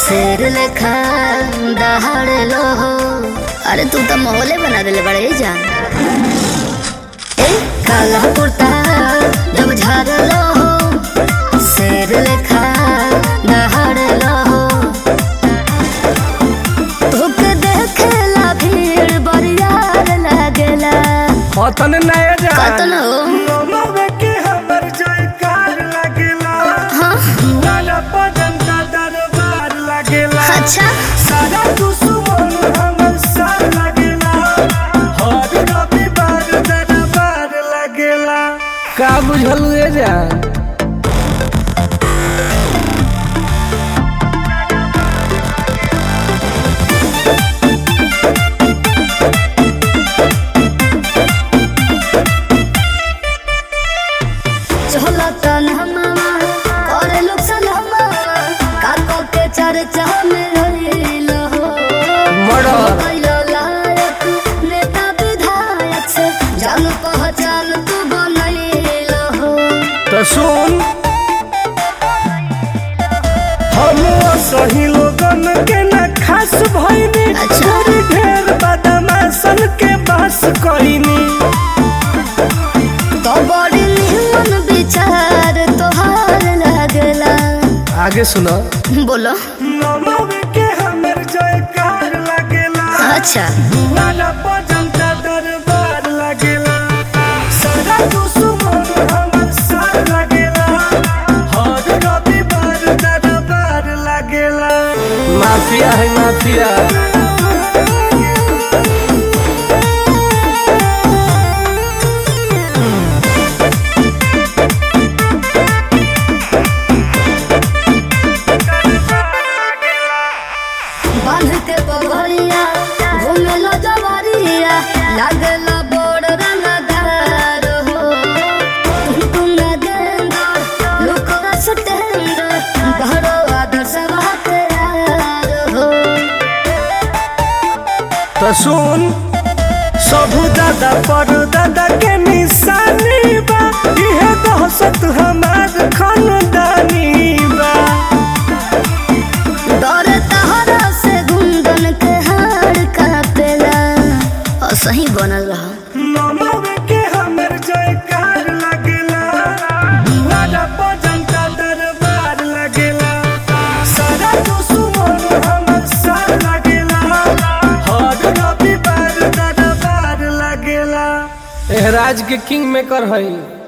शेर लेखा दहाड़ लो हो अरे तू तो मोहले बना दिले बड़े जान ए काला कुर्ता जब झाड़ लो हो शेर लेखा दहाड़ लो हो तुके देखेला भीड़ बरियार लागेला हतन नय जान कतन हो लोमवे के हमर जयकार लागेला हाँ दुआरा पर जनता दरबार लागेला अच्छा सारा दुश्मन हमर साथ लागेला हर रविवार दरबार लागेला का बुझल ए जान चलो तन हमामा करे लोग सलामा काको के चर्चा में रहिलो हो मर्डर। कैलो लायक नेता विधायक से जान पहचान तू बनैलो हो तो सुन हम सही लोगन के न खास भइनी अच्छा। थोड़ी ढेर बदमाशन के बस कइनी तो बड़ी निमन विचार तोहार लागला आगे सुनो बोलो नमवे के हमर जयकार लागेला अच्छा दुआरा पर जनता दरबार लागेला सारा दुश्मन हमर साथ लागेला हर रविवार दरबार लागेला माफिया है माफिया बांध के पगड़िया घूमे लो जवारिया लागला बोड़ रंगदार हो तुम गेंदा लुकवा सटेंद घरो आदर्श बाते यार हो तो सुन सबू दादा पर दादा के निशानी बा इहे दहशत हमार खानदानी बा डर तहरा से गुंदन के हार कापेला और सही बनल रहा नमवे के हमर जयकार लागेला दुआरा पर जनता दरबार लागेला सारा दुश्मन हमर साथ लागेला हर रविवार दरबार लागेला एहराज के किंग मेकर हई